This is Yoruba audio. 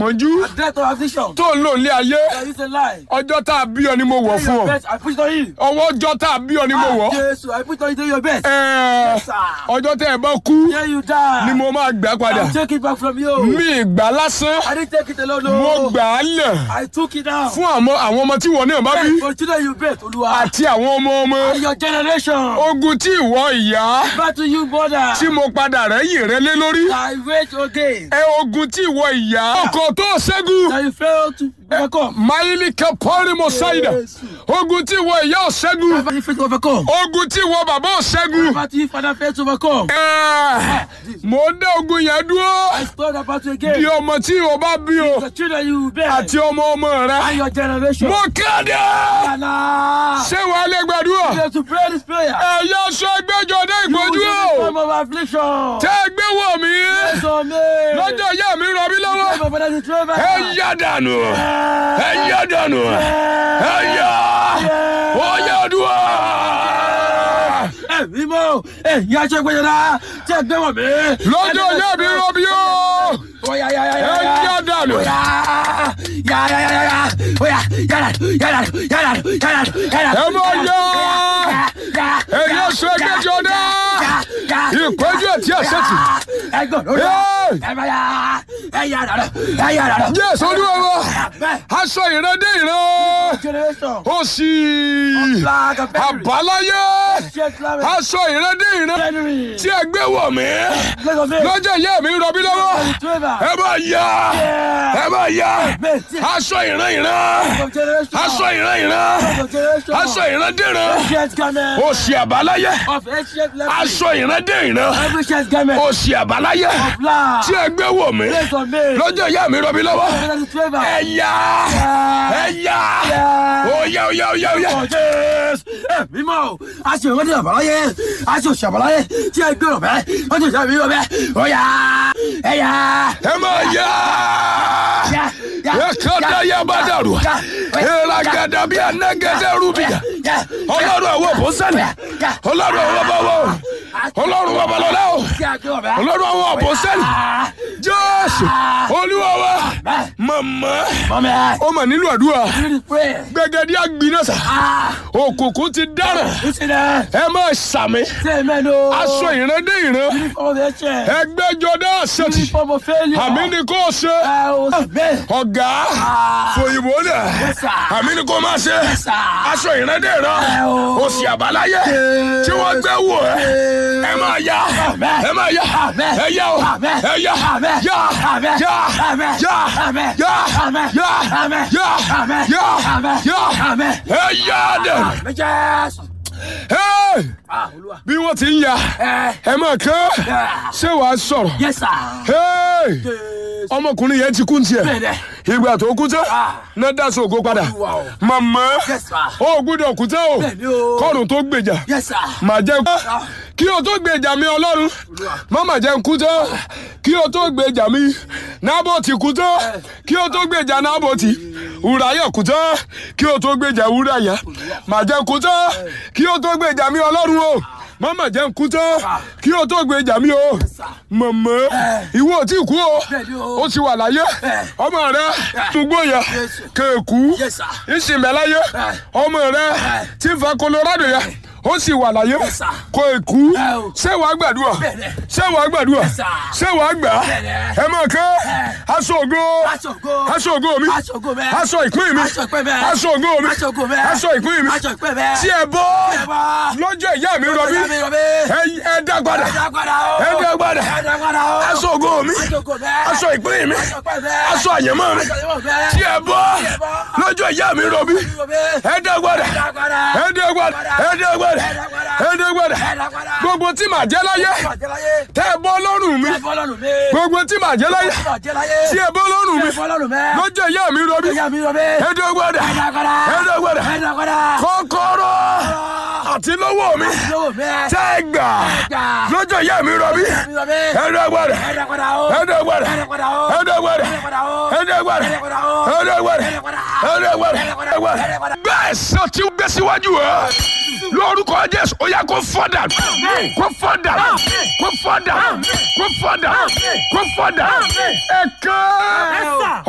ìpọ́njú death of affliction. tó ń lò ní ayé That is a lie. ọjọ́ tá a bí ọ ni mo wọ̀ fún Your ọ best, I put it on you. ọwọ́ ọjọ́ tá a bí ọ ni mo wọ̀ Jesus, I put it on you your best. Ẹ, Yes, sir. ọjọ́ tẹ́ ẹ bá kú Here you die. ni mo máa gbà padà I'll take it back from you. mi ìgbà lásán I didn't take it alone. mo No. gbà á lẹ̀ I took it down. fún àwọn àwọn ọmọ tí wọn náà bá bí Hey, for children you bet, Olúwa. àti àwọn ọmọ ọmọ And your generation. ogun tí ìwọ ìyá Back to you, mother. tí mo padà rẹ́yìn rẹ lé lórí I wait again. ẹ ogun tí ìwọ ìyá ọkọ tó ṣẹ́gun That you fail to overcome. máìlì kẹpọ́rì mo ṣáìdà ogun tí ìwọ ìyá ò ṣẹ́gun Back to you fail to overcome. ogun tí ìwọ bàbá ò ṣẹ́gun Back to you father fail to overcome. ẹ mò ń dá ogun yẹn dúró I stole that battle di again. ọmọ tí ìwọ bá bí o The children you bear. àti ọmọ ọmọ rẹ And your generation. mo kéde Allah. ṣé wàá lè gbàdúrà You have to pray this prayer. ẹ̀yà sọ ẹgbẹ́jọ dé ìpọ́njú You o will be of affliction. tẹ́ ẹ gbé wọ̀ mí Yes, on me. lọ́jọ́ ìyá mi rọ mí lọ́wọ́ My father is Trevor. ẹ yá dànù ẹ yá dànù ẹ yá ó yá dùn. Ẹ mímọ́. Ẹ yá ṣe gbẹ́yẹ̀ náà. Ṣé gbé wọ̀ mí? lọ́jọ́ ìyá mi rọ mí o Ó yá yá yá yá. ẹ yá dànù. Ó yá yá yá yá yá. Ó yá yá dànù yá dànù yá dànù yá dànù yá dànù. ẹ mọ yá Yá yá. ẹ̀yà sọ ẹgbẹ́jọ dé ìpọ́njú ẹ̀ tí ẹ̀ sẹ́tì. Ẹ gbọ́ lórí. Hey! Ẹ bá yá. Ẹ yá dànù. Ẹ yá dànù. Jésù olúwa wa Bẹ́ẹ̀. aṣọ ìrẹ́dé ìrẹ́ Generation. ó sì Flag of victory. àbáláyé Shake flag. aṣọ ìrẹ́dé ìrẹ́ January. tí ẹ gbé wọ̀ mí Let's go. lọ́jọ́ ìyá mi rọ mí lọ́wọ́ Trevor. ẹ bá yá ẹ bá yá Bẹ́ẹ̀ aṣọ ìran ìran of generation. aṣọ ìran ìran of generation. aṣọ ìran dé ìran Ancient garment. ó sì àbáláyé Of ancient leprosy. aṣọ ìran dé ìran Every ancient garment. ó sì àbáláyé Of blood. tí ẹ gbé wọ̀ mí Place on me. lọ́jọ́ ìyá mi rọ mí lọ́wọ́ Brother Trevor. ẹ yá ẹ yá ó yá ó yá ó yá ó yá. Oh, Jésù. Ẹ mímọ́ o. A ṣe ìwádìí àbáláyé. A ṣe òṣàbáláyé. Tí ẹ gbé ọ̀bẹ. Wọ́n ti ṣàbí ọ̀bẹ. Ó yá. Ẹ yá. ẹ máa yá Yá. Yá. ẹ kọ́dá yá bá dàrú Yá. ẹ ra gàdá bí anagẹdẹ rúbìyà Yá. ọlọ́run àwọn òbósẹ́lẹ̀ Yá. ọlọ́run àwọn bàbá o ọlọ́run àwọn babalọ́lá o Tí a gbé ọ̀bẹ. ọlọ́run àwọn òbósẹ́lẹ̀ Ah. jésù olúwa wa Bẹ́ẹ̀. màmá Mọ́mí ẹ̀. ó mà nílò àdúrà Read the prayer. gbẹgẹdí àgbìnàṣà Ah. òkùnkùn ti dáràn Listen there. ẹ máa sàmì Say amen o. aṣọ ìrẹ́dẹ́ ìran Uniform of ancient. ẹgbẹ́jọdá àṣetì Uniform of failure. àmì ni kò ṣe Ẹ o. Amen. ọ̀gá fòyìnbó dẹ̀ Yes, sir. àmì ni kò máa ṣe sir. aṣọ ìrẹ́dẹ́ ìran Ẹ o. òsì àbáláyé tí wọ́n gbé wò ẹ́ ẹ máa yá Amen. ẹ máa yá Amen. ẹ yá o Amen. ẹ yá Amen. yá Amen. yá Amen. yá Amen. yá Amen. yá Amen. yá Amen. yá Amen. yá Amen. ẹ yá dẹ̀ Amen. Jésù. Hey! Ah, Olúwa. bí wọ́n ti ń ya Ẹ. ẹ máa kán Yeah. ṣé wàá sọ̀rọ̀ Yes, sir. Hey! Jésù. ọmọkùnrin yẹn ti kú ní tiẹ̀ Bẹ́ẹ̀ni. ìgbà tó kú tán Ah. náà dáṣọ ògo padà Olúwa o. màmá Yes, sir. ó gbúdọ̀ kú tán o Bẹ́ẹ̀ni o. kọ́run tó gbèjà Yes, sir. màá jẹ́ kí o tó gbèjà mi ọlọ́run má mà jẹ́ kú tán kí o tó gbèjà mi nábòtì kú tán kí o tó gbèjà nábòtì wùráyà kú tán kí o tó gbèjà wùráyà mà jẹ́ kú tán kí o tó gbèjà mi ọlọ́run o má mà jẹ́ kú tán kí o tó gbèjà mi o mọ̀mọ́ ìwọ ò tí kú o Bẹ́ẹ̀ni o. ó ti wà láyé ọmọ rẹ túgbó yẹ kéèkú Yes, sir. ìsìnbẹ̀láyé ọmọ rẹ tí ń fa Colorado yẹ ó sì wà láyé sir. kò èkú Ẹ o. ṣé wàá gbàdúrà Bẹ́ẹ̀ni. ṣé wàá gbàdúrà sir. ṣé wàá gbà Bẹ́ẹ̀ni. ẹ máa kẹ́ aṣọ ògo Aṣọ ògo. aṣọ ògo mi Aṣọ ògo mi. aṣọ ìpín mi Aṣọ ìpín mi. aṣọ ògo mi Aṣọ ògo mi. aṣọ ìpín mi Aṣọ ìpín mi. tí ẹ bọ́ Tí ẹ bọ́. lọ́jọ́ ìyá mi rọbí Ìyá mi rọbí. ẹ- ẹ dá padà Ẹ dá padà o. ẹ dá padà Ẹ dá padà o. aṣọ ògo mi Aṣọ ògo mi. aṣọ ìpín mi Aṣọ ìpín mi. aṣọ àyẹ̀mọ́ mi Aṣọ ìpín mi. tí ẹ bọ́ Tí ẹ bọ́. lọ́jọ́ ìyá mi rọbí Rọbí. ẹ dá padà Ẹ dá padà. ẹ dá padà ẹ dá padà Ẹ dá padà. ẹ dá padà Ẹ dá padà. gbogbo tí màá jẹ́ láyé Bàjẹ́ láyé. tẹ́ ẹ bọ́ lọ́rùn mi Ẹ bọ́ lọ́rùn mi. gbogbo tí màá jẹ́ láyé Bàjẹ́ láyé. tí ẹ bọ́ lọ́rùn mi Ẹ bọ́ lọ́rùn mi. lọ́jọ́ ìyá mi rọbí Ìyá mi rọbí. ẹ dá padà Ẹ dá padà. ẹ dá padà Ẹ dá padà. kọ́kọ́rọ́ àti lọ́wọ́ mi Lówó mi. tẹ́ ẹ gbà Gbà. lọ́jọ́ ìyá mi rọbí Ìyá mi rọbí. ẹ dá padà Ẹ dá padà o. ẹ dá padà Ẹ dá padà o. ẹ dá padà Ẹ dá padà o. ẹ dá padà Ẹ dá padà o. ẹ dá padà Ẹ dá padà. ẹ dá padà ẹ dá padà. bẹ́ẹ̀ sọ tí ó gbé síwájú ẹ lórúkọ Jésù ó yá kó fọ́dà kó fọ́dà kó fọ́dà kó fọ́dà kó fọ́dà ẹ̀ka